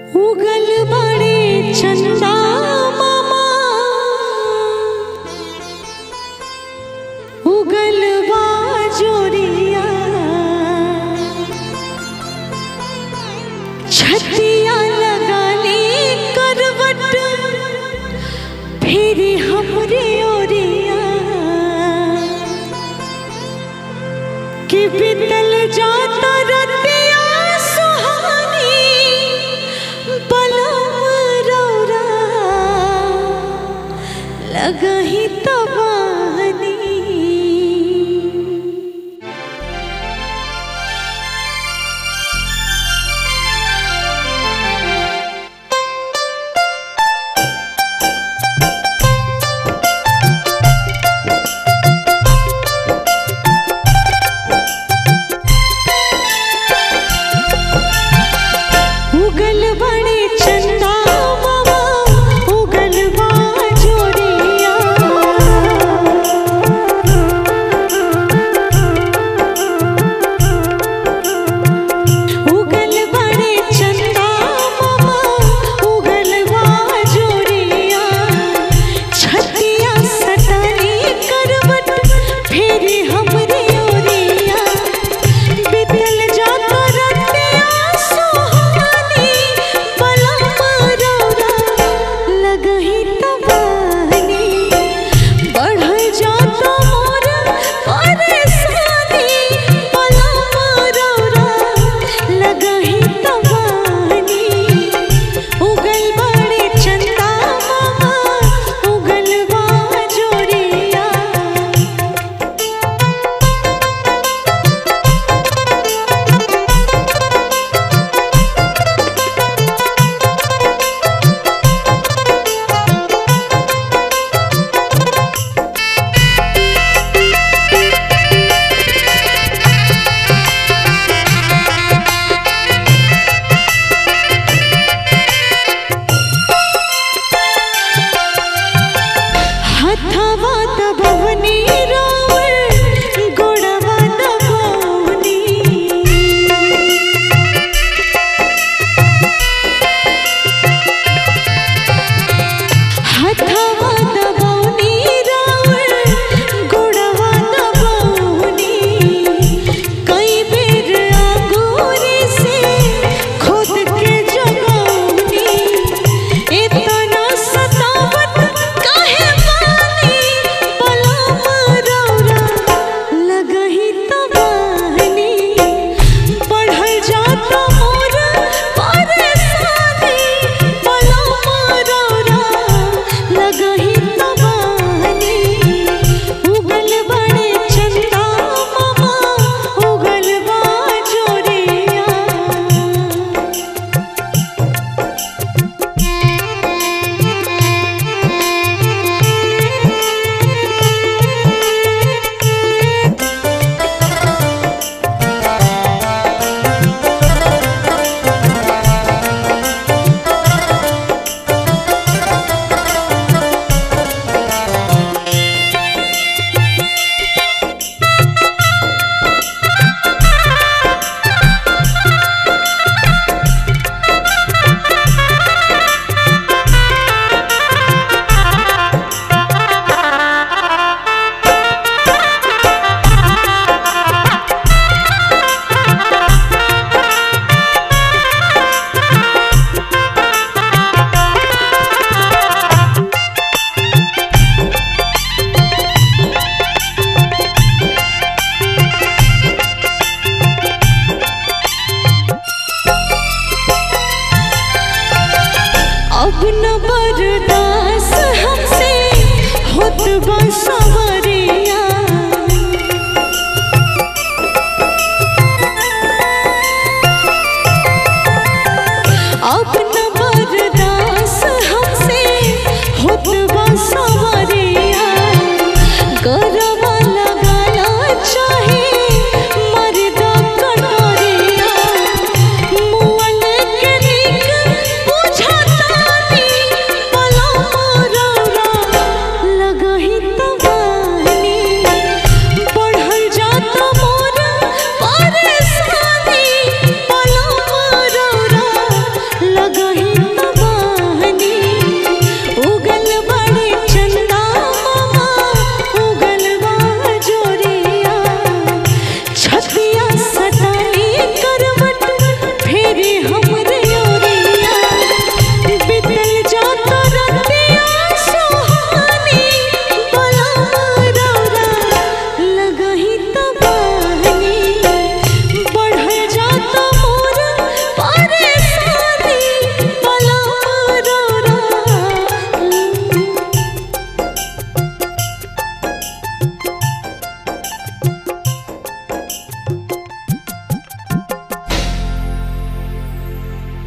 उगल बड़े चंदा मामा उगल बा जोरिया छतिया लगा ली करवट फिर हमरे ओरिया कि बितल जाता रतिया सुहानी बलम रौरा लगही तबानी उगल बड़े चंदा मामा उगल बा जोरिया उगल बड़े चंदा मामा उगल बा जोरिया छतिया सटानी करवट फेरी हमरे ओरिया बितल जाता रतिया सुहानी बलम रौरा लगही तबानी बढ़ल जाता मोर परेशानी बलम रौरा लगही तबानी उगल बड़े चंदा मामा उगल बा जोरिया हथवा दबवनी रावण गोड़वा दबवनी हथवा दबवनी रावण गोड़वा दबवनी कई बेर आगोरी से खुद के जगवनी इतना सतावत काहे बानी बलम रौरा लगही तबानी बढ़ल जाता मोर परेशानी बलम रौरा लगही तबानी उगल बड़े चंदा मामा उगल बा जोरिया अब न बर्दाश्त हमसे होत बा सवरिया अब